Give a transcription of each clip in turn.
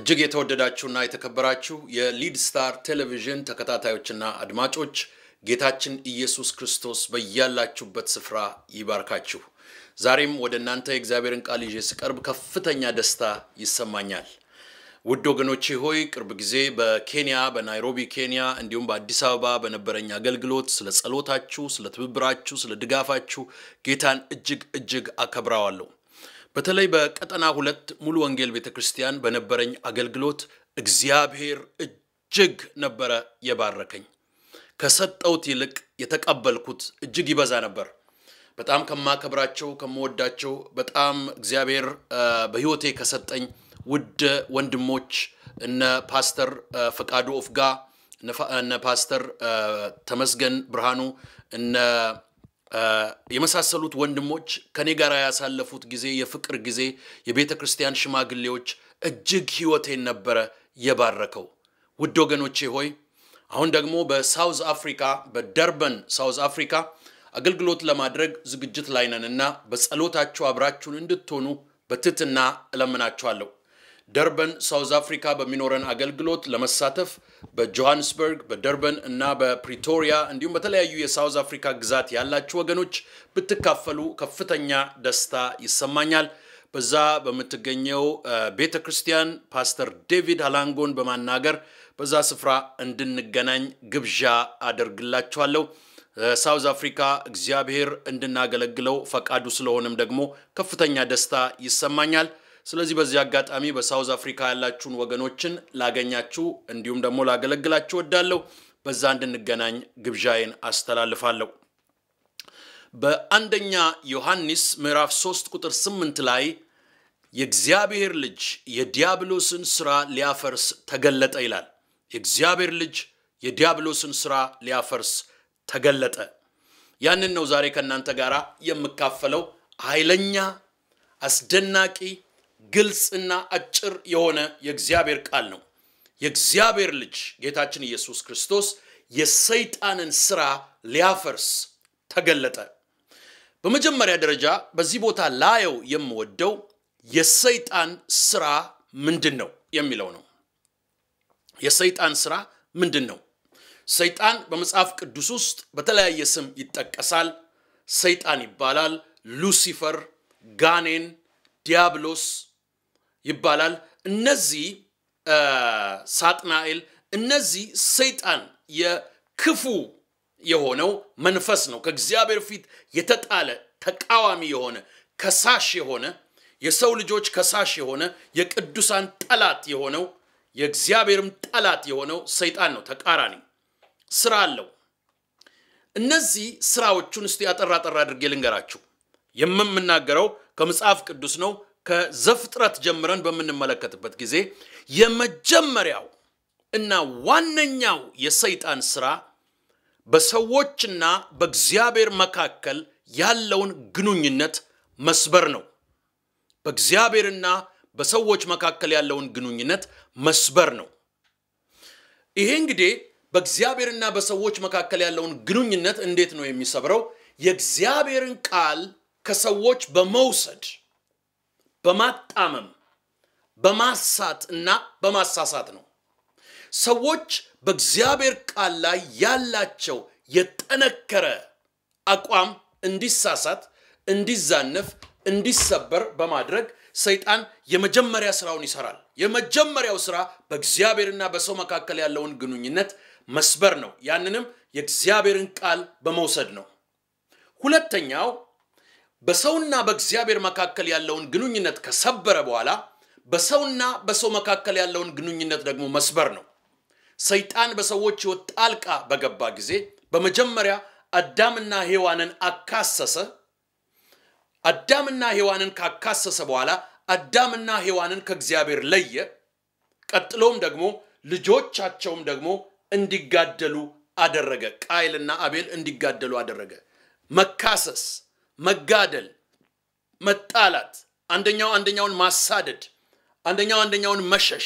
እጅግ የተወደዳችሁና የተከበራችሁ የሊድ ስታር ቴሌቪዥን ተከታታዮችና አድማጮች ጌታችን ኢየሱስ ክርስቶስ በያላችሁበት ስፍራ ይባርካችሁ። ዛሬም ወደ እናንተ የእግዚአብሔርን ቃል ይዤ ስቀርብ ከፍተኛ ደስታ ይሰማኛል። ውድ ወገኖቼ ሆይ ቅርብ ጊዜ በኬንያ በናይሮቢ ኬንያ፣ እንዲሁም በአዲስ አበባ በነበረኝ አገልግሎት ስለ ጸሎታችሁ፣ ስለ ትብብራችሁ፣ ስለ ድጋፋችሁ ጌታን እጅግ እጅግ አከብረዋለሁ። በተለይ በቀጠና ሁለት ሙሉ ወንጌል ቤተ ክርስቲያን በነበረኝ አገልግሎት እግዚአብሔር እጅግ ነበረ የባረከኝ። ከሰጠውት ይልቅ የተቀበልኩት እጅግ ይበዛ ነበር። በጣም ከማከብራቸው ከምወዳቸው በጣም እግዚአብሔር በሕይወቴ ከሰጠኝ ውድ ወንድሞች እነ ፓስተር ፈቃዱ ኦፍጋ፣ እነ ፓስተር ተመስገን ብርሃኑ፣ እነ የመሳሰሉት ወንድሞች ከኔ ጋር ያሳለፉት ጊዜ የፍቅር ጊዜ የቤተ ክርስቲያን ሽማግሌዎች እጅግ ሕይወቴን ነበረ የባረከው። ውድ ወገኖቼ ሆይ አሁን ደግሞ በሳውዝ አፍሪካ በደርበን ሳውዝ አፍሪካ አገልግሎት ለማድረግ ዝግጅት ላይ ነን እና በጸሎታችሁ አብራችሁን እንድትሆኑ በትህትና እለምናችኋለሁ። ደርበን ሳውዝ አፍሪካ በሚኖረን አገልግሎት ለመሳተፍ በጆሃንስበርግ፣ በደርበን እና በፕሪቶሪያ እንዲሁም በተለያዩ የሳውዝ አፍሪካ ግዛት ያላችሁ ወገኖች ብትካፈሉ ከፍተኛ ደስታ ይሰማኛል። በዛ በምትገኘው ቤተ ክርስቲያን ፓስተር ዴቪድ ሃላንጎን በማናገር በዛ ስፍራ እንድንገናኝ ግብዣ አደርግላችኋለሁ። ሳውዝ አፍሪካ እግዚአብሔር እንድናገለግለው ፈቃዱ ስለሆነም ደግሞ ከፍተኛ ደስታ ይሰማኛል። ስለዚህ በዚህ አጋጣሚ በሳውዝ አፍሪካ ያላችሁን ወገኖችን ላገኛችሁ እንዲሁም ደግሞ ላገለግላችሁ ወዳለሁ። በዛ እንድንገናኝ ግብዣዬን አስተላልፋለሁ። በአንደኛ ዮሐንስ ምዕራፍ 3 ቁጥር 8 ላይ የእግዚአብሔር ልጅ የዲያብሎስን ስራ ሊያፈርስ ተገለጠ ይላል። የእግዚአብሔር ልጅ የዲያብሎስን ስራ ሊያፈርስ ተገለጠ። ያንን ነው ዛሬ ከእናንተ ጋር የምካፈለው። ኃይለኛ አስደናቂ ግልጽና አጭር የሆነ የእግዚአብሔር ቃል ነው። የእግዚአብሔር ልጅ ጌታችን ኢየሱስ ክርስቶስ የሰይጣንን ስራ ሊያፈርስ ተገለጠ። በመጀመሪያ ደረጃ በዚህ ቦታ ላየው የምወደው የሰይጣን ስራ ምንድን ነው የሚለው ነው። የሰይጣን ስራ ምንድን ነው? ሰይጣን በመጽሐፍ ቅዱስ ውስጥ በተለያየ ስም ይጠቀሳል። ሰይጣን ይባላል፣ ሉሲፈር፣ ጋኔን፣ ዲያብሎስ ይባላል። እነዚህ ሳጥናኤል፣ እነዚህ ሰይጣን የክፉ የሆነው መንፈስ ነው። ከእግዚአብሔር ፊት የተጣለ ተቃዋሚ የሆነ ከሳሽ የሆነ የሰው ልጆች ከሳሽ የሆነ የቅዱሳን ጠላት የሆነው የእግዚአብሔርም ጠላት የሆነው ሰይጣን ነው። ተቃራኒ ስራ አለው። እነዚህ ስራዎቹን እስቲ አጠር አጠር አድርጌ ልንገራችሁ። የምናገረው ከመጽሐፍ ቅዱስ ነው። ከዘፍጥረት ጀምረን በምንመለከትበት ጊዜ የመጀመሪያው እና ዋነኛው የሰይጣን ስራ በሰዎችና በእግዚአብሔር መካከል ያለውን ግንኙነት መስበር ነው። በእግዚአብሔርና በሰዎች መካከል ያለውን ግንኙነት መስበር ነው። ይሄ እንግዲህ በእግዚአብሔርና በሰዎች መካከል ያለውን ግንኙነት እንዴት ነው የሚሰብረው? የእግዚአብሔርን ቃል ከሰዎች በመውሰድ በማጣመም በማሳት እና በማሳሳት ነው። ሰዎች በእግዚአብሔር ቃል ላይ ያላቸው የጠነከረ አቋም እንዲሳሳት፣ እንዲዛነፍ፣ እንዲሰበር በማድረግ ሰይጣን የመጀመሪያ ስራውን ይሰራል። የመጀመሪያው ስራ በእግዚአብሔርና በሰው መካከል ያለውን ግንኙነት መስበር ነው። ያንንም የእግዚአብሔርን ቃል በመውሰድ ነው። ሁለተኛው በሰውና በእግዚአብሔር መካከል ያለውን ግንኙነት ከሰበረ በኋላ በሰውና በሰው መካከል ያለውን ግንኙነት ደግሞ መስበር ነው። ሰይጣን በሰዎች ሕይወት ጣልቃ በገባ ጊዜ በመጀመሪያ አዳምና ሔዋንን አካሰሰ። አዳምና ሔዋንን ካካሰሰ በኋላ አዳምና ሔዋንን ከእግዚአብሔር ለየ። ቀጥሎም ደግሞ ልጆቻቸውም ደግሞ እንዲጋደሉ አደረገ። ቃይልና አቤል እንዲጋደሉ አደረገ። መካሰስ፣ መጋደል፣ መጣላት፣ አንደኛው አንደኛውን ማሳደድ፣ አንደኛው አንደኛውን መሸሽ።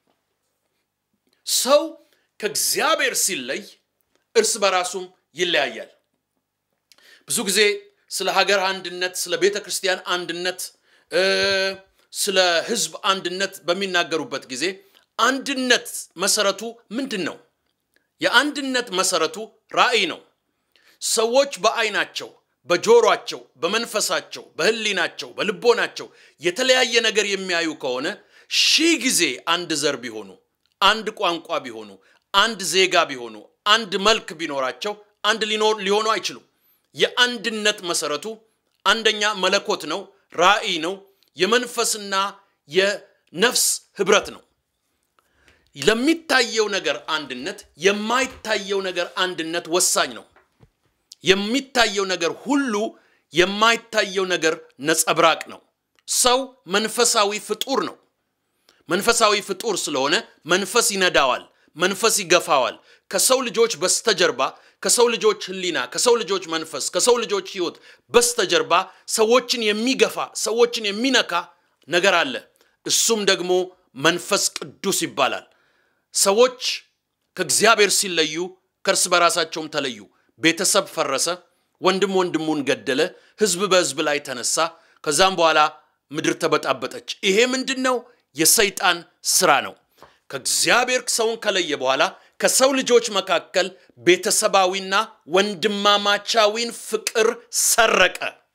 ሰው ከእግዚአብሔር ሲለይ እርስ በራሱም ይለያያል። ብዙ ጊዜ ስለ ሀገር አንድነት፣ ስለ ቤተ ክርስቲያን አንድነት፣ ስለ ሕዝብ አንድነት በሚናገሩበት ጊዜ የአንድነት መሰረቱ ምንድን ነው? የአንድነት መሰረቱ ራእይ ነው። ሰዎች በአይናቸው፣ በጆሯቸው፣ በመንፈሳቸው፣ በህሊናቸው፣ በልቦናቸው የተለያየ ነገር የሚያዩ ከሆነ ሺህ ጊዜ አንድ ዘር ቢሆኑ፣ አንድ ቋንቋ ቢሆኑ፣ አንድ ዜጋ ቢሆኑ፣ አንድ መልክ ቢኖራቸው አንድ ሊሆኑ አይችሉም። የአንድነት መሰረቱ አንደኛ መለኮት ነው፣ ራእይ ነው፣ የመንፈስና የነፍስ ህብረት ነው። ለሚታየው ነገር አንድነት የማይታየው ነገር አንድነት ወሳኝ ነው። የሚታየው ነገር ሁሉ የማይታየው ነገር ነጸብራቅ ነው። ሰው መንፈሳዊ ፍጡር ነው። መንፈሳዊ ፍጡር ስለሆነ መንፈስ ይነዳዋል፣ መንፈስ ይገፋዋል። ከሰው ልጆች በስተጀርባ ከሰው ልጆች ህሊና፣ ከሰው ልጆች መንፈስ፣ ከሰው ልጆች ህይወት በስተጀርባ ሰዎችን የሚገፋ ሰዎችን የሚነካ ነገር አለ። እሱም ደግሞ መንፈስ ቅዱስ ይባላል። ሰዎች ከእግዚአብሔር ሲለዩ ከእርስ በራሳቸውም ተለዩ። ቤተሰብ ፈረሰ፣ ወንድም ወንድሙን ገደለ፣ ህዝብ በህዝብ ላይ ተነሳ። ከዛም በኋላ ምድር ተበጣበጠች። ይሄ ምንድን ነው? የሰይጣን ስራ ነው። ከእግዚአብሔር ሰውን ከለየ በኋላ ከሰው ልጆች መካከል ቤተሰባዊና ወንድማማቻዊን ፍቅር ሰረቀ።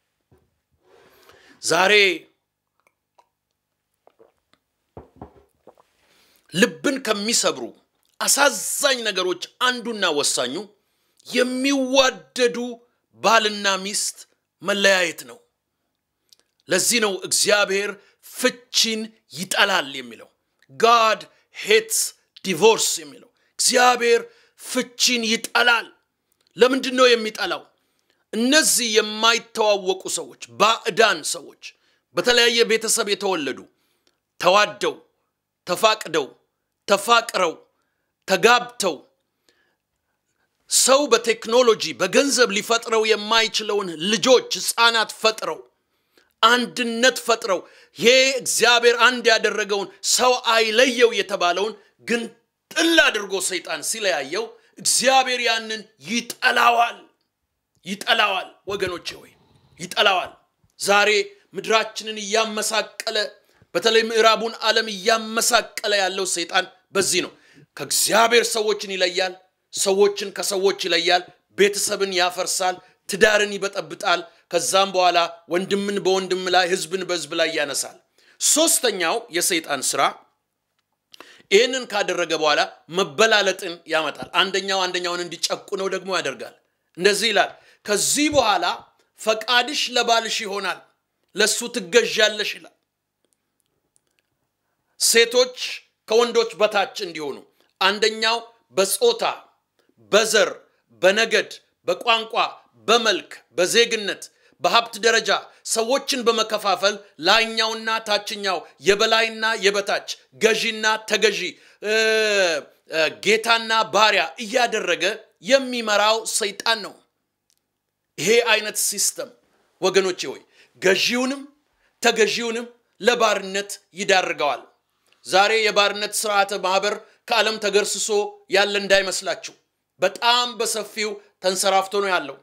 ዛሬ ልብን ከሚሰብሩ አሳዛኝ ነገሮች አንዱና ወሳኙ የሚዋደዱ ባልና ሚስት መለያየት ነው። ለዚህ ነው እግዚአብሔር ፍቺን ይጠላል የሚለው ጋድ ሄትስ ዲቮርስ የሚለው እግዚአብሔር ፍቺን ይጠላል። ለምንድን ነው የሚጠላው? እነዚህ የማይተዋወቁ ሰዎች፣ ባዕዳን ሰዎች፣ በተለያየ ቤተሰብ የተወለዱ ተዋደው፣ ተፋቅደው፣ ተፋቅረው፣ ተጋብተው ሰው በቴክኖሎጂ በገንዘብ ሊፈጥረው የማይችለውን ልጆች ህፃናት ፈጥረው አንድነት ፈጥረው ይሄ እግዚአብሔር አንድ ያደረገውን ሰው አይለየው የተባለውን ግን ጥል አድርጎ ሰይጣን ሲለያየው እግዚአብሔር ያንን ይጠላዋል ይጠላዋል። ወገኖቼ ወይ ይጠላዋል። ዛሬ ምድራችንን እያመሳቀለ በተለይ ምዕራቡን ዓለም እያመሳቀለ ያለው ሰይጣን በዚህ ነው። ከእግዚአብሔር ሰዎችን ይለያል፣ ሰዎችን ከሰዎች ይለያል፣ ቤተሰብን ያፈርሳል፣ ትዳርን ይበጠብጣል። ከዛም በኋላ ወንድምን በወንድም ላይ ህዝብን በህዝብ ላይ ያነሳል። ሶስተኛው የሰይጣን ስራ ይህንን ካደረገ በኋላ መበላለጥን ያመጣል። አንደኛው አንደኛውን እንዲጨቁነው ደግሞ ያደርጋል። እንደዚህ ይላል፣ ከዚህ በኋላ ፈቃድሽ ለባልሽ ይሆናል፣ ለእሱ ትገዣለሽ ይላል። ሴቶች ከወንዶች በታች እንዲሆኑ አንደኛው በጾታ፣ በዘር፣ በነገድ፣ በቋንቋ፣ በመልክ፣ በዜግነት በሀብት ደረጃ ሰዎችን በመከፋፈል ላይኛውና ታችኛው የበላይና የበታች ገዢና ተገዢ ጌታና ባሪያ እያደረገ የሚመራው ሰይጣን ነው። ይሄ አይነት ሲስተም ወገኖቼ ሆይ ገዢውንም ተገዢውንም ለባርነት ይዳርገዋል። ዛሬ የባርነት ስርዓተ ማህበር ከዓለም ተገርስሶ ያለ እንዳይመስላችሁ በጣም በሰፊው ተንሰራፍቶ ነው ያለው።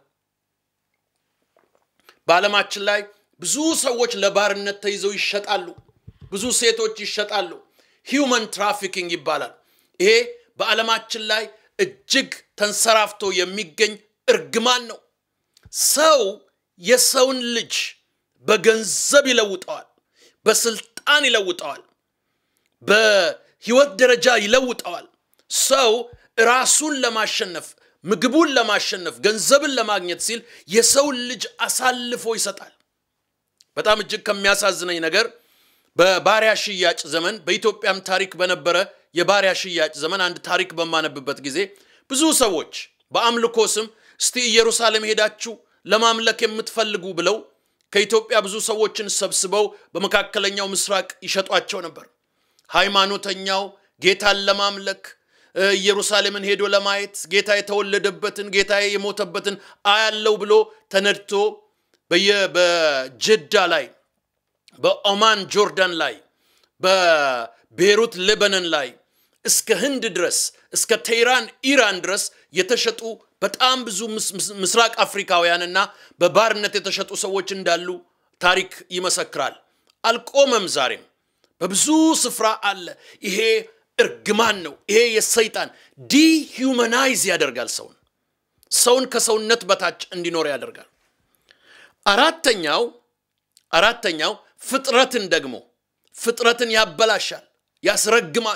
በዓለማችን ላይ ብዙ ሰዎች ለባርነት ተይዘው ይሸጣሉ። ብዙ ሴቶች ይሸጣሉ። ሂውመን ትራፊኪንግ ይባላል። ይሄ በዓለማችን ላይ እጅግ ተንሰራፍቶ የሚገኝ እርግማን ነው። ሰው የሰውን ልጅ በገንዘብ ይለውጠዋል፣ በስልጣን ይለውጠዋል፣ በህይወት ደረጃ ይለውጠዋል። ሰው ራሱን ለማሸነፍ ምግቡን ለማሸነፍ ገንዘብን ለማግኘት ሲል የሰውን ልጅ አሳልፎ ይሰጣል። በጣም እጅግ ከሚያሳዝነኝ ነገር በባሪያ ሽያጭ ዘመን በኢትዮጵያም ታሪክ በነበረ የባሪያ ሽያጭ ዘመን አንድ ታሪክ በማነብበት ጊዜ ብዙ ሰዎች በአምልኮ ስም እስቲ ኢየሩሳሌም ሄዳችሁ ለማምለክ የምትፈልጉ ብለው ከኢትዮጵያ ብዙ ሰዎችን ሰብስበው በመካከለኛው ምስራቅ ይሸጧቸው ነበር። ሃይማኖተኛው ጌታን ለማምለክ ኢየሩሳሌምን ሄዶ ለማየት ጌታ የተወለደበትን ጌታ የሞተበትን አያለው ብሎ ተነድቶ በጀዳ ላይ በኦማን ጆርዳን ላይ በቤሩት ሌባኖን ላይ እስከ ህንድ ድረስ እስከ ቴህራን ኢራን ድረስ የተሸጡ በጣም ብዙ ምስራቅ አፍሪካውያንና በባርነት የተሸጡ ሰዎች እንዳሉ ታሪክ ይመሰክራል። አልቆመም። ዛሬም በብዙ ስፍራ አለ። ይሄ እርግማን ነው። ይሄ የሰይጣን ዲሁመናይዝ ያደርጋል ሰውን ሰውን ከሰውነት በታች እንዲኖር ያደርጋል። አራተኛው አራተኛው ፍጥረትን ደግሞ ፍጥረትን ያበላሻል፣ ያስረግማል።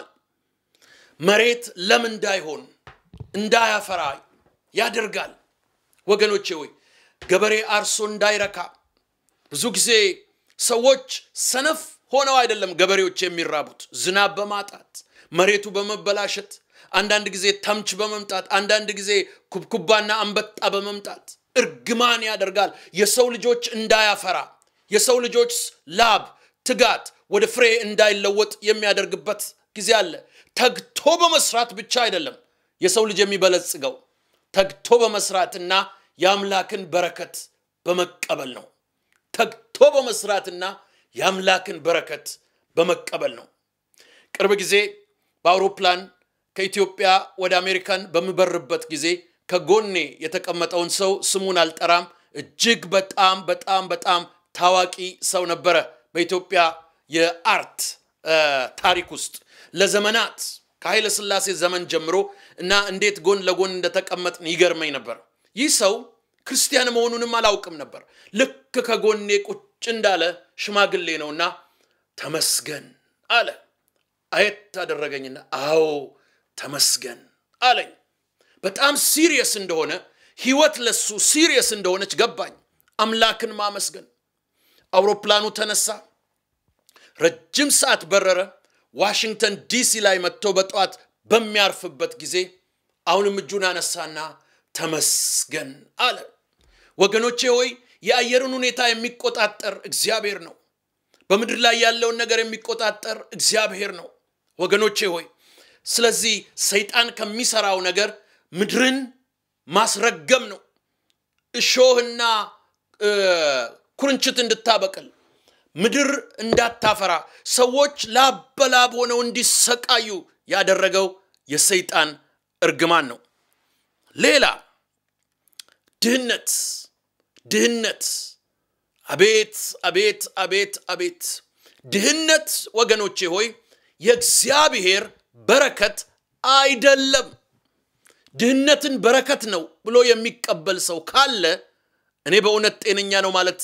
መሬት ለም እንዳይሆን እንዳያፈራ ያደርጋል። ወገኖቼ ወይ ገበሬ አርሶ እንዳይረካ ብዙ ጊዜ ሰዎች ሰነፍ ሆነው አይደለም ገበሬዎች የሚራቡት ዝናብ በማጣት መሬቱ በመበላሸት አንዳንድ ጊዜ ተምች በመምጣት አንዳንድ ጊዜ ኩብኩባና አንበጣ በመምጣት እርግማን ያደርጋል። የሰው ልጆች እንዳያፈራ የሰው ልጆች ላብ፣ ትጋት ወደ ፍሬ እንዳይለወጥ የሚያደርግበት ጊዜ አለ። ተግቶ በመስራት ብቻ አይደለም የሰው ልጅ የሚበለጽገው ተግቶ በመስራትና የአምላክን በረከት በመቀበል ነው። ተግቶ በመስራትና የአምላክን በረከት በመቀበል ነው። ቅርብ ጊዜ በአውሮፕላን ከኢትዮጵያ ወደ አሜሪካን በምበርበት ጊዜ ከጎኔ የተቀመጠውን ሰው ስሙን አልጠራም። እጅግ በጣም በጣም በጣም ታዋቂ ሰው ነበረ በኢትዮጵያ የአርት ታሪክ ውስጥ ለዘመናት ከኃይለ ሥላሴ ዘመን ጀምሮ እና እንዴት ጎን ለጎን እንደተቀመጥን ይገርመኝ ነበር። ይህ ሰው ክርስቲያን መሆኑንም አላውቅም ነበር። ልክ ከጎኔ ቁጭ እንዳለ ሽማግሌ ነውና ተመስገን አለ። አየት አደረገኝና አዎ ተመስገን አለኝ። በጣም ሲሪየስ እንደሆነ ህይወት ለሱ ሲሪየስ እንደሆነች ገባኝ። አምላክን ማመስገን። አውሮፕላኑ ተነሳ፣ ረጅም ሰዓት በረረ። ዋሽንግተን ዲሲ ላይ መጥቶ በጠዋት በሚያርፍበት ጊዜ አሁንም እጁን አነሳና ተመስገን አለ። ወገኖቼ ሆይ የአየርን ሁኔታ የሚቆጣጠር እግዚአብሔር ነው። በምድር ላይ ያለውን ነገር የሚቆጣጠር እግዚአብሔር ነው። ወገኖቼ ሆይ ስለዚህ ሰይጣን ከሚሰራው ነገር ምድርን ማስረገም ነው። እሾህና ኩርንችት እንድታበቅል ምድር እንዳታፈራ ሰዎች ላብ በላብ ሆነው እንዲሰቃዩ ያደረገው የሰይጣን እርግማን ነው። ሌላ ድህነት ድህነት አቤት አቤት አቤት አቤት ድህነት ወገኖቼ ሆይ የእግዚአብሔር በረከት አይደለም። ድህነትን በረከት ነው ብሎ የሚቀበል ሰው ካለ እኔ በእውነት ጤነኛ ነው ማለት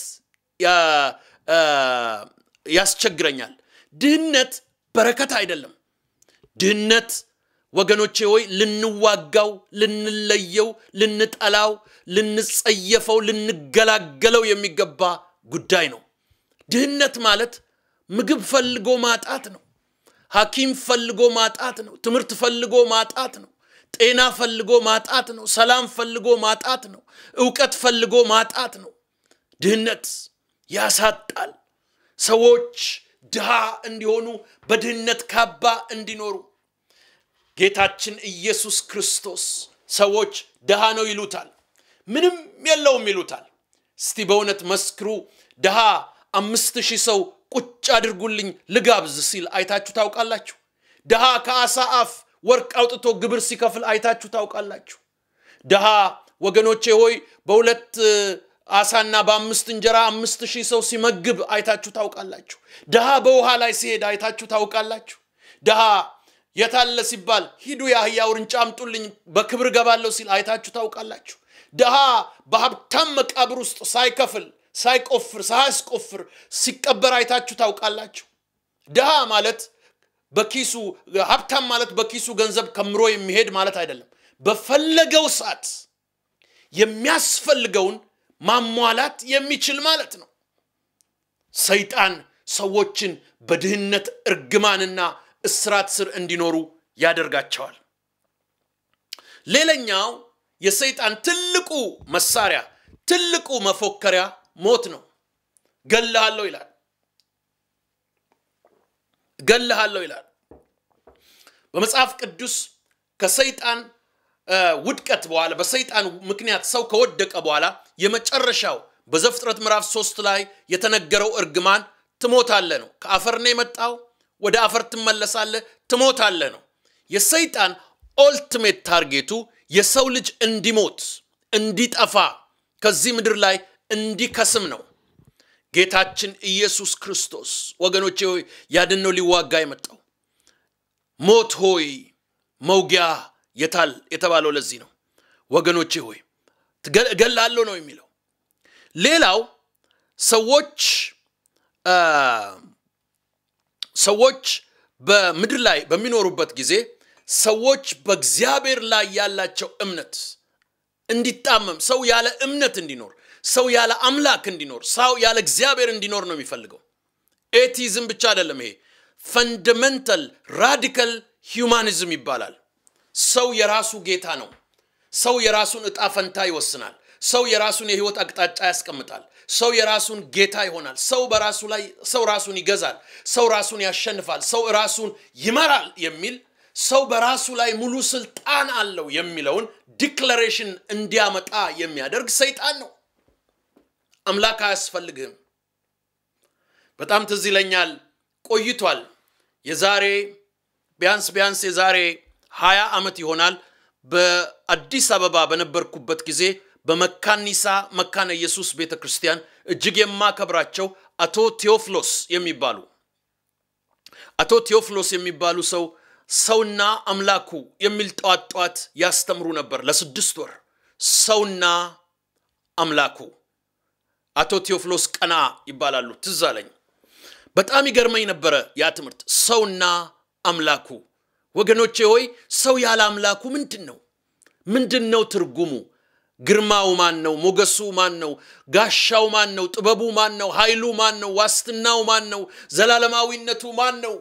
ያስቸግረኛል። ድህነት በረከት አይደለም። ድህነት ወገኖቼ ሆይ ልንዋጋው፣ ልንለየው፣ ልንጠላው፣ ልንጸየፈው፣ ልንገላገለው የሚገባ ጉዳይ ነው። ድህነት ማለት ምግብ ፈልጎ ማጣት ነው። ሐኪም ፈልጎ ማጣት ነው። ትምህርት ፈልጎ ማጣት ነው። ጤና ፈልጎ ማጣት ነው። ሰላም ፈልጎ ማጣት ነው። እውቀት ፈልጎ ማጣት ነው። ድህነት ያሳጣል። ሰዎች ድሃ እንዲሆኑ በድህነት ካባ እንዲኖሩ ጌታችን ኢየሱስ ክርስቶስ ሰዎች ድሃ ነው ይሉታል፣ ምንም የለውም ይሉታል። እስቲ በእውነት መስክሩ። ድሃ አምስት ሺህ ሰው ቁጭ አድርጉልኝ ልጋብዝ ሲል አይታችሁ ታውቃላችሁ? ድሃ ከአሳ አፍ ወርቅ አውጥቶ ግብር ሲከፍል አይታችሁ ታውቃላችሁ? ድሃ ወገኖቼ ሆይ በሁለት አሳና በአምስት እንጀራ አምስት ሺህ ሰው ሲመግብ አይታችሁ ታውቃላችሁ? ድሃ በውሃ ላይ ሲሄድ አይታችሁ ታውቃላችሁ? ድሃ የታለ ሲባል ሂዱ የአህያ ውርንጫ አምጡልኝ በክብር ገባለሁ ሲል አይታችሁ ታውቃላችሁ? ድሃ በሀብታም መቃብር ውስጥ ሳይከፍል ሳይቆፍር ሳያስቆፍር ሲቀበር አይታችሁ ታውቃላችሁ? ድሃ ማለት በኪሱ ሀብታም ማለት በኪሱ ገንዘብ ከምሮ የሚሄድ ማለት አይደለም። በፈለገው ሰዓት የሚያስፈልገውን ማሟላት የሚችል ማለት ነው። ሰይጣን ሰዎችን በድህነት እርግማንና እስራት ስር እንዲኖሩ ያደርጋቸዋል። ሌላኛው የሰይጣን ትልቁ መሳሪያ ትልቁ መፎከሪያ ሞት ነው። ገለሃለሁ ይላል። ገለሃለሁ ይላል። በመጽሐፍ ቅዱስ ከሰይጣን ውድቀት በኋላ በሰይጣን ምክንያት ሰው ከወደቀ በኋላ የመጨረሻው በዘፍጥረት ምዕራፍ ሶስት ላይ የተነገረው እርግማን ትሞታለህ ነው። ከአፈር ነው የመጣው፣ ወደ አፈር ትመለሳለህ፣ ትሞታለህ ነው። የሰይጣን ኦልቲሜት ታርጌቱ የሰው ልጅ እንዲሞት እንዲጠፋ ከዚህ ምድር ላይ እንዲከስም ነው። ጌታችን ኢየሱስ ክርስቶስ ወገኖቼ ሆይ ያድን ነው ሊዋጋ የመጣው ሞት ሆይ መውጊያ የታል የተባለው ለዚህ ነው። ወገኖቼ ሆይ እገላለሁ ነው የሚለው። ሌላው ሰዎች ሰዎች በምድር ላይ በሚኖሩበት ጊዜ ሰዎች በእግዚአብሔር ላይ ያላቸው እምነት እንዲጣመም ሰው ያለ እምነት እንዲኖር ሰው ያለ አምላክ እንዲኖር ሰው ያለ እግዚአብሔር እንዲኖር ነው የሚፈልገው። ኤቲዝም ብቻ አይደለም። ይሄ ፈንደመንታል ራዲካል ሂውማኒዝም ይባላል። ሰው የራሱ ጌታ ነው። ሰው የራሱን እጣ ፈንታ ይወስናል። ሰው የራሱን የህይወት አቅጣጫ ያስቀምጣል። ሰው የራሱን ጌታ ይሆናል። ሰው በራሱ ላይ ሰው ራሱን ይገዛል። ሰው ራሱን ያሸንፋል። ሰው ራሱን ይመራል የሚል ሰው በራሱ ላይ ሙሉ ስልጣን አለው የሚለውን ዲክለሬሽን እንዲያመጣ የሚያደርግ ሰይጣን ነው። አምላክ አያስፈልግህም። በጣም ትዝ ይለኛል፣ ቆይቷል። የዛሬ ቢያንስ ቢያንስ የዛሬ ሀያ ዓመት ይሆናል በአዲስ አበባ በነበርኩበት ጊዜ በመካኒሳ መካነ ኢየሱስ ቤተ ክርስቲያን እጅግ የማከብራቸው አቶ ቴዎፍሎስ የሚባሉ አቶ ቴዎፍሎስ የሚባሉ ሰው ሰውና አምላኩ የሚል ጠዋት ጠዋት ያስተምሩ ነበር ለስድስት ወር። ሰውና አምላኩ አቶ ቴዎፍሎስ ቀና ይባላሉ። ትዝ አለኝ። በጣም ይገርመኝ ነበረ ያ ትምህርት። ሰውና አምላኩ። ወገኖቼ ሆይ ሰው ያለ አምላኩ ምንድን ነው? ምንድን ነው ትርጉሙ? ግርማው ማን ነው? ሞገሱ ማን ነው? ጋሻው ማን ነው? ጥበቡ ማን ነው? ኃይሉ ማን ነው? ዋስትናው ማን ነው? ዘላለማዊነቱ ማን ነው?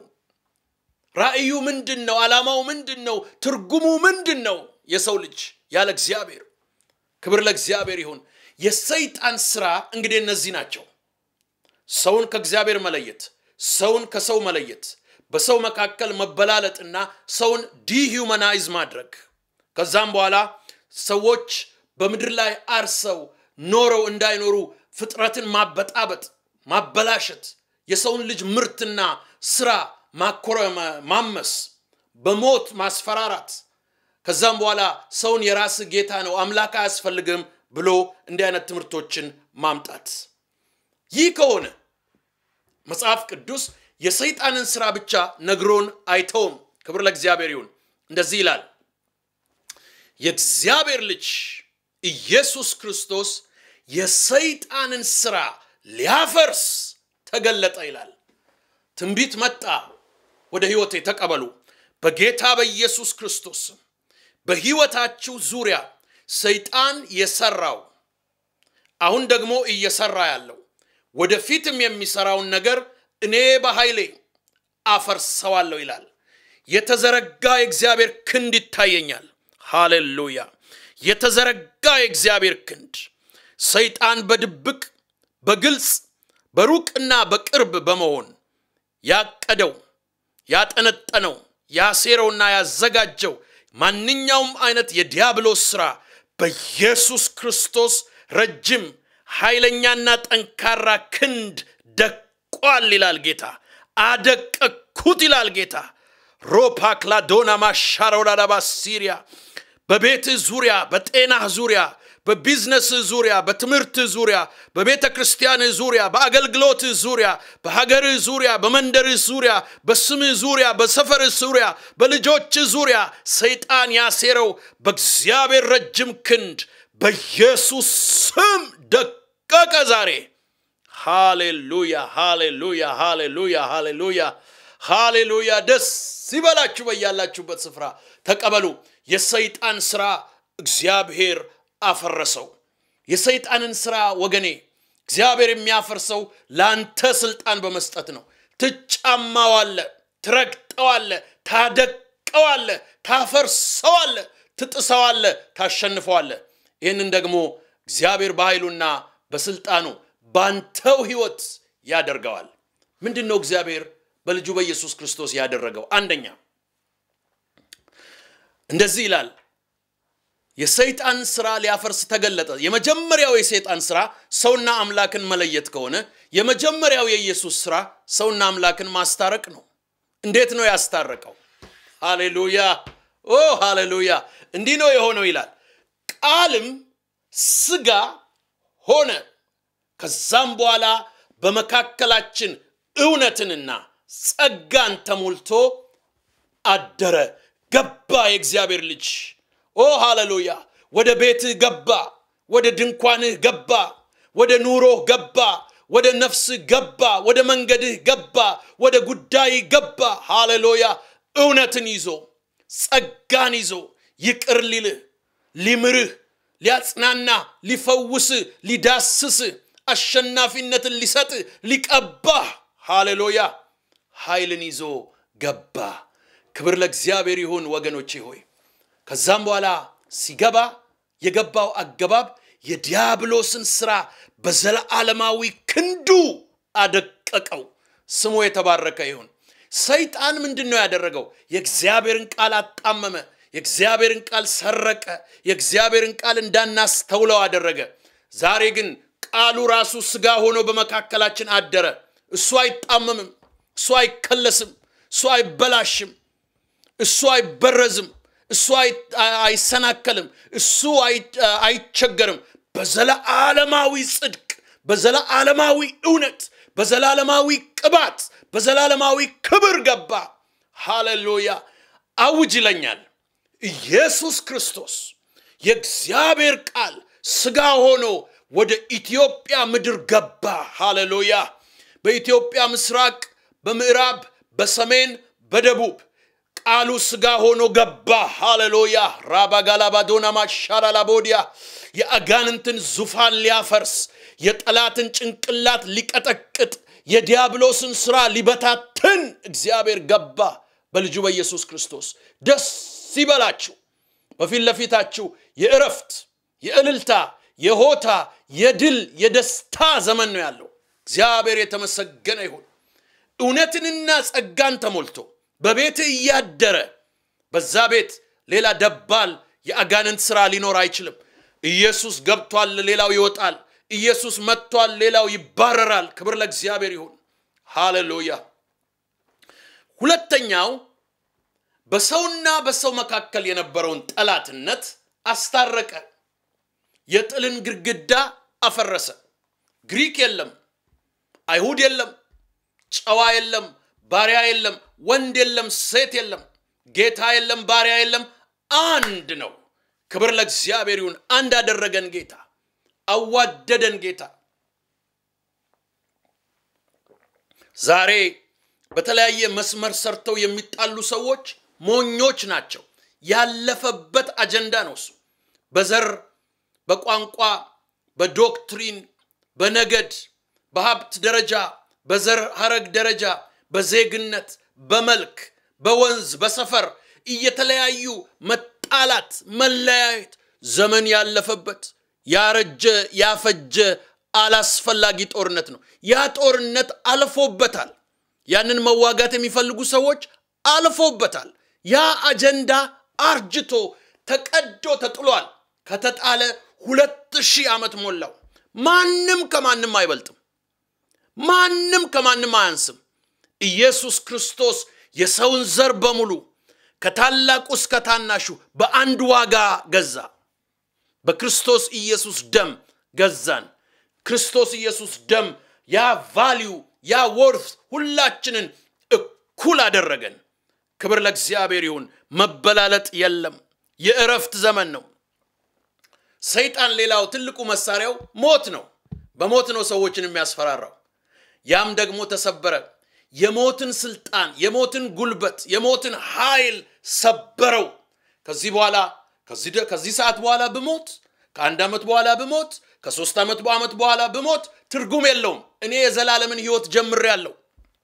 ራእዩ ምንድን ነው? ዓላማው ምንድን ነው? ትርጉሙ ምንድን ነው? የሰው ልጅ ያለ እግዚአብሔር። ክብር ለእግዚአብሔር ይሁን። የሰይጣን ስራ እንግዲህ እነዚህ ናቸው። ሰውን ከእግዚአብሔር መለየት፣ ሰውን ከሰው መለየት፣ በሰው መካከል መበላለጥና ሰውን ዲሂውማናይዝ ማድረግ ከዛም በኋላ ሰዎች በምድር ላይ አርሰው ኖረው እንዳይኖሩ ፍጥረትን ማበጣበጥ፣ ማበላሸት፣ የሰውን ልጅ ምርትና ስራ ማመስ፣ በሞት ማስፈራራት፣ ከዛም በኋላ ሰውን የራስ ጌታ ነው አምላክ አያስፈልግም ብሎ እንዲህ አይነት ትምህርቶችን ማምጣት። ይህ ከሆነ መጽሐፍ ቅዱስ የሰይጣንን ስራ ብቻ ነግሮን አይተውም። ክብር ለእግዚአብሔር ይሁን። እንደዚህ ይላል የእግዚአብሔር ልጅ ኢየሱስ ክርስቶስ የሰይጣንን ስራ ሊያፈርስ ተገለጠ ይላል። ትንቢት መጣ። ወደ ሕይወቴ ተቀበሉ። በጌታ በኢየሱስ ክርስቶስ በሕይወታችሁ ዙሪያ ሰይጣን የሰራው አሁን ደግሞ እየሰራ ያለው ወደፊትም የሚሰራውን ነገር እኔ በኃይሌ አፈርሰዋለሁ ይላል። የተዘረጋ የእግዚአብሔር ክንድ ይታየኛል። ሃሌሉያ! የተዘረጋ የእግዚአብሔር ክንድ ሰይጣን በድብቅ በግልጽ በሩቅና በቅርብ በመሆን ያቀደው ያጠነጠነው ያሴረውና ያዘጋጀው ማንኛውም አይነት የዲያብሎስ ሥራ በኢየሱስ ክርስቶስ ረጅም ኃይለኛና ጠንካራ ክንድ ደቋል ይላል ጌታ። አደቀኩት ይላል ጌታ። ሮፓክላዶና ማሻረውላዳባ ሲሪያ በቤትህ ዙሪያ፣ በጤናህ ዙሪያ፣ በቢዝነስህ ዙሪያ፣ በትምህርትህ ዙሪያ፣ በቤተ ክርስቲያንህ ዙሪያ፣ በአገልግሎትህ ዙሪያ፣ በሀገርህ ዙሪያ፣ በመንደርህ ዙሪያ፣ በስምህ ዙሪያ፣ በሰፈርህ ዙሪያ፣ በልጆችህ ዙሪያ ሰይጣን ያሴረው በእግዚአብሔር ረጅም ክንድ በኢየሱስ ስም ደቀቀ ዛሬ። ሃሌሉያ፣ ሃሌሉያ፣ ሃሌሉያ፣ ሃሌሉያ፣ ሃሌሉያ። ደስ ይበላችሁ በያላችሁበት ስፍራ ተቀበሉ። የሰይጣን ስራ እግዚአብሔር አፈረሰው። የሰይጣንን ስራ ወገኔ እግዚአብሔር የሚያፈርሰው ለአንተ ስልጣን በመስጠት ነው። ትጫማዋለ፣ ትረግጠዋለ፣ ታደቀዋለ፣ ታፈርሰዋለ፣ ትጥሰዋለ፣ ታሸንፈዋለ። ይህንን ደግሞ እግዚአብሔር በኃይሉና በስልጣኑ ባንተው ህይወት ያደርገዋል። ምንድን ነው እግዚአብሔር በልጁ በኢየሱስ ክርስቶስ ያደረገው? አንደኛ እንደዚህ ይላል፣ የሰይጣን ስራ ሊያፈርስ ተገለጠ። የመጀመሪያው የሰይጣን ስራ ሰውና አምላክን መለየት ከሆነ የመጀመሪያው የኢየሱስ ስራ ሰውና አምላክን ማስታረቅ ነው። እንዴት ነው ያስታረቀው? ሃሌሉያ! ኦ ሃሌሉያ! እንዲህ ነው የሆነው ይላል ቃልም ስጋ ሆነ ከዛም በኋላ በመካከላችን እውነትንና ጸጋን ተሞልቶ አደረ ገባ የእግዚአብሔር ልጅ ኦ ሃሌሉያ ወደ ቤትህ ገባ ወደ ድንኳንህ ገባ ወደ ኑሮህ ገባ ወደ ነፍስህ ገባ ወደ መንገድህ ገባ ወደ ጉዳይ ገባ ሃሌሉያ እውነትን ይዞ ጸጋን ይዞ ይቅር ሊልህ ሊምርህ ሊያጽናና ሊፈውስህ ሊዳስስህ አሸናፊነትን ሊሰጥህ ሊቀባህ ሃሌሉያ ኃይልን ይዞ ገባ ክብር ለእግዚአብሔር ይሁን ወገኖቼ ሆይ ከዛም በኋላ ሲገባ የገባው አገባብ የዲያብሎስን ስራ በዘለዓለማዊ ክንዱ አደቀቀው ስሙ የተባረከ ይሁን ሰይጣን ምንድን ነው ያደረገው የእግዚአብሔርን ቃል አጣመመ የእግዚአብሔርን ቃል ሰረቀ የእግዚአብሔርን ቃል እንዳናስተውለው አደረገ ዛሬ ግን ቃሉ ራሱ ስጋ ሆኖ በመካከላችን አደረ እሱ አይጣመምም እሱ አይከለስም እሱ አይበላሽም እሱ አይበረዝም እሱ አይሰናከልም እሱ አይቸገርም በዘለዓለማዊ ጽድቅ በዘለዓለማዊ እውነት በዘላለማዊ ቅባት በዘላለማዊ ክብር ገባ ሃሌሉያ አውጅ ይለኛል ኢየሱስ ክርስቶስ የእግዚአብሔር ቃል ስጋ ሆኖ ወደ ኢትዮጵያ ምድር ገባ ሃሌሉያ በኢትዮጵያ ምስራቅ በምዕራብ በሰሜን በደቡብ ቃሉ ስጋ ሆኖ ገባ ሃሌሉያ ራባጋላባዶና ማሻራላቦዲያ የአጋንንትን ዙፋን ሊያፈርስ የጠላትን ጭንቅላት ሊቀጠቅጥ የዲያብሎስን ስራ ሊበታትን እግዚአብሔር ገባ በልጁ በኢየሱስ ክርስቶስ ደስ ይበላችሁ በፊት ለፊታችሁ የእረፍት የእልልታ የሆታ የድል የደስታ ዘመን ነው ያለው እግዚአብሔር የተመሰገነ ይሁን እውነትንና ጸጋን ተሞልቶ በቤት እያደረ በዛ ቤት ሌላ ደባል የአጋንንት ስራ ሊኖር አይችልም ኢየሱስ ገብቷል ሌላው ይወጣል ኢየሱስ መጥቷል ሌላው ይባረራል ክብር ለእግዚአብሔር ይሁን ሃሌሉያ ሁለተኛው በሰውና በሰው መካከል የነበረውን ጠላትነት አስታረቀ የጥልን ግድግዳ አፈረሰ ግሪክ የለም አይሁድ የለም ጨዋ የለም ባሪያ የለም ወንድ የለም ሴት የለም ጌታ የለም ባሪያ የለም አንድ ነው ክብር ለእግዚአብሔር ይሁን አንድ አደረገን ጌታ አዋደደን ጌታ ዛሬ በተለያየ መስመር ሰርተው የሚጣሉ ሰዎች ሞኞች ናቸው ያለፈበት አጀንዳ ነው እሱ በዘር በቋንቋ በዶክትሪን በነገድ በሀብት ደረጃ በዘር ሀረግ ደረጃ በዜግነት በመልክ በወንዝ በሰፈር እየተለያዩ መጣላት መለያየት ዘመን ያለፈበት ያረጀ ያፈጀ አላስፈላጊ ጦርነት ነው ያ ጦርነት አልፎበታል ያንን መዋጋት የሚፈልጉ ሰዎች አልፎበታል ያ አጀንዳ አርጅቶ ተቀዶ ተጥሏል ከተጣለ ሁለት ሺህ ዓመት ሞላው ማንም ከማንም አይበልጥም ማንም ከማንም አያንስም ኢየሱስ ክርስቶስ የሰውን ዘር በሙሉ ከታላቁ እስከ ታናሹ በአንድ ዋጋ ገዛ በክርስቶስ ኢየሱስ ደም ገዛን ክርስቶስ ኢየሱስ ደም ያ ቫሊዩ ያ ወርፍ ሁላችንን እኩል አደረገን ክብር ለእግዚአብሔር ይሁን መበላለጥ የለም የእረፍት ዘመን ነው ሰይጣን ሌላው ትልቁ መሳሪያው ሞት ነው በሞት ነው ሰዎችን የሚያስፈራራው ያም ደግሞ ተሰበረ የሞትን ስልጣን የሞትን ጉልበት የሞትን ኃይል ሰበረው ከዚህ በኋላ ከዚህ ሰዓት በኋላ ብሞት ከአንድ ዓመት በኋላ ብሞት ከሶስት ዓመት ዓመት በኋላ ብሞት ትርጉም የለውም እኔ የዘላለምን ህይወት ጀምር ያለው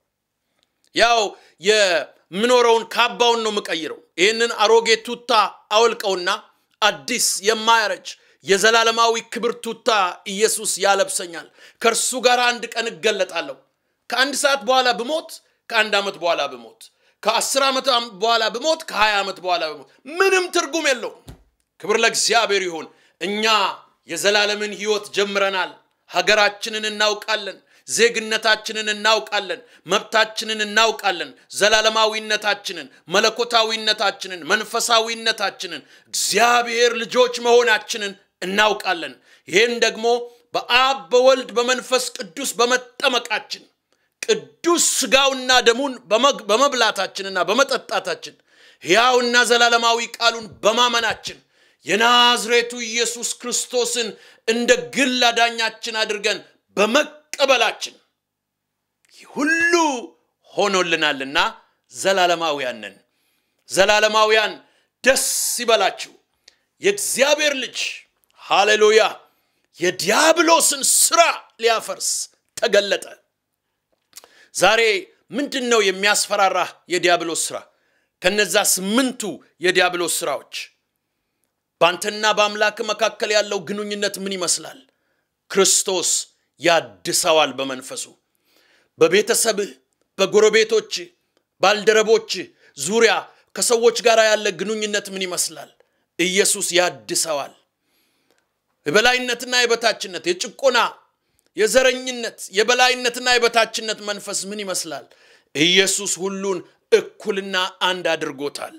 ያው የምኖረውን ካባውን ነው የምቀይረው ይህንን አሮጌ ቱታ አወልቀውና አዲስ የማያረጅ የዘላለማዊ ክብር ቱታ ኢየሱስ ያለብሰኛል ከእርሱ ጋር አንድ ቀን እገለጣለሁ ከአንድ ሰዓት በኋላ ብሞት ከአንድ ዓመት በኋላ ብሞት ከአስር ዓመት በኋላ ብሞት ከሀያ ዓመት በኋላ ብሞት ምንም ትርጉም የለውም ክብር ለእግዚአብሔር ይሁን እኛ የዘላለምን ህይወት ጀምረናል ሀገራችንን እናውቃለን ዜግነታችንን እናውቃለን መብታችንን እናውቃለን ዘላለማዊነታችንን መለኮታዊነታችንን መንፈሳዊነታችንን እግዚአብሔር ልጆች መሆናችንን እናውቃለን ይህን ደግሞ በአብ በወልድ በመንፈስ ቅዱስ በመጠመቃችን ቅዱስ ስጋውና ደሙን በመብላታችንና በመጠጣታችን ሕያውና ዘላለማዊ ቃሉን በማመናችን የናዝሬቱ ኢየሱስ ክርስቶስን እንደ ግል አዳኛችን አድርገን በመቀበላችን ይህ ሁሉ ሆኖልናልና ዘላለማውያን ነን። ዘላለማውያን ደስ ይበላችሁ። የእግዚአብሔር ልጅ ሃሌሉያ የዲያብሎስን ስራ ሊያፈርስ ተገለጠ። ዛሬ ምንድን ነው የሚያስፈራራህ የዲያብሎስ ስራ? ከነዛ ስምንቱ የዲያብሎስ ስራዎች በአንተና በአምላክ መካከል ያለው ግንኙነት ምን ይመስላል? ክርስቶስ ያድሰዋል በመንፈሱ። በቤተሰብህ፣ በጎረቤቶች፣ ባልደረቦች ዙሪያ ከሰዎች ጋር ያለ ግንኙነት ምን ይመስላል? ኢየሱስ ያድሰዋል። የበላይነትና የበታችነት፣ የጭቆና፣ የዘረኝነት፣ የበላይነትና የበታችነት መንፈስ ምን ይመስላል? ኢየሱስ ሁሉን እኩልና አንድ አድርጎታል።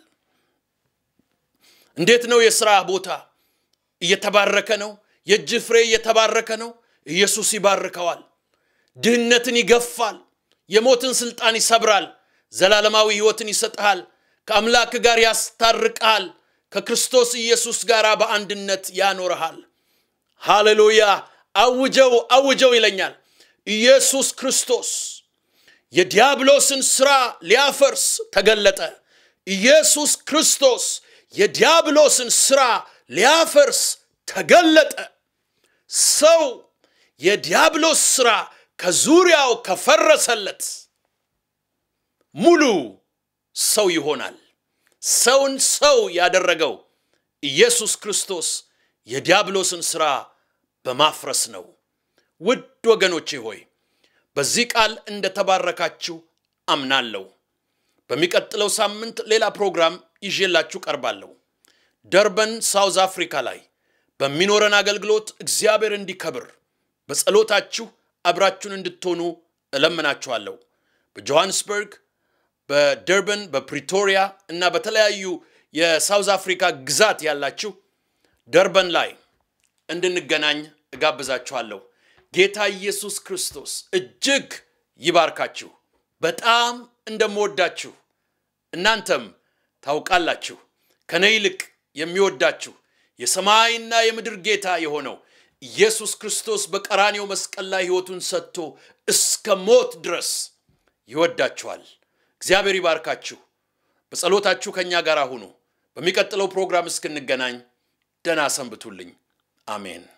እንዴት ነው የሥራ ቦታ እየተባረከ ነው? የእጅ ፍሬ እየተባረከ ነው? ኢየሱስ ይባርከዋል። ድህነትን ይገፋል። የሞትን ስልጣን ይሰብራል። ዘላለማዊ ሕይወትን ይሰጥሃል። ከአምላክ ጋር ያስታርቅሃል። ከክርስቶስ ኢየሱስ ጋር በአንድነት ያኖርሃል። ሃሌሉያ! አውጀው አውጀው ይለኛል። ኢየሱስ ክርስቶስ የዲያብሎስን ሥራ ሊያፈርስ ተገለጠ። ኢየሱስ ክርስቶስ የዲያብሎስን ሥራ ሊያፈርስ ተገለጠ። ሰው የዲያብሎስ ሥራ ከዙሪያው ከፈረሰለት ሙሉ ሰው ይሆናል። ሰውን ሰው ያደረገው ኢየሱስ ክርስቶስ የዲያብሎስን ሥራ በማፍረስ ነው። ውድ ወገኖቼ ሆይ በዚህ ቃል እንደተባረካችሁ አምናለሁ። በሚቀጥለው ሳምንት ሌላ ፕሮግራም ይዤላችሁ ቀርባለሁ። ደርበን ሳውዝ አፍሪካ ላይ በሚኖረን አገልግሎት እግዚአብሔር እንዲከብር በጸሎታችሁ አብራችሁን እንድትሆኑ እለምናችኋለሁ። በጆሃንስበርግ፣ በደርበን፣ በፕሪቶሪያ እና በተለያዩ የሳውዝ አፍሪካ ግዛት ያላችሁ ደርበን ላይ እንድንገናኝ እጋብዛችኋለሁ። ጌታ ኢየሱስ ክርስቶስ እጅግ ይባርካችሁ። በጣም እንደምወዳችሁ እናንተም ታውቃላችሁ። ከኔ ይልቅ የሚወዳችሁ የሰማይና የምድር ጌታ የሆነው ኢየሱስ ክርስቶስ በቀራኔው መስቀል ላይ ሕይወቱን ሰጥቶ እስከ ሞት ድረስ ይወዳችኋል። እግዚአብሔር ይባርካችሁ። በጸሎታችሁ ከእኛ ጋር ሁኑ። በሚቀጥለው ፕሮግራም እስክንገናኝ ደህና ሰንብቱልኝ። አሜን።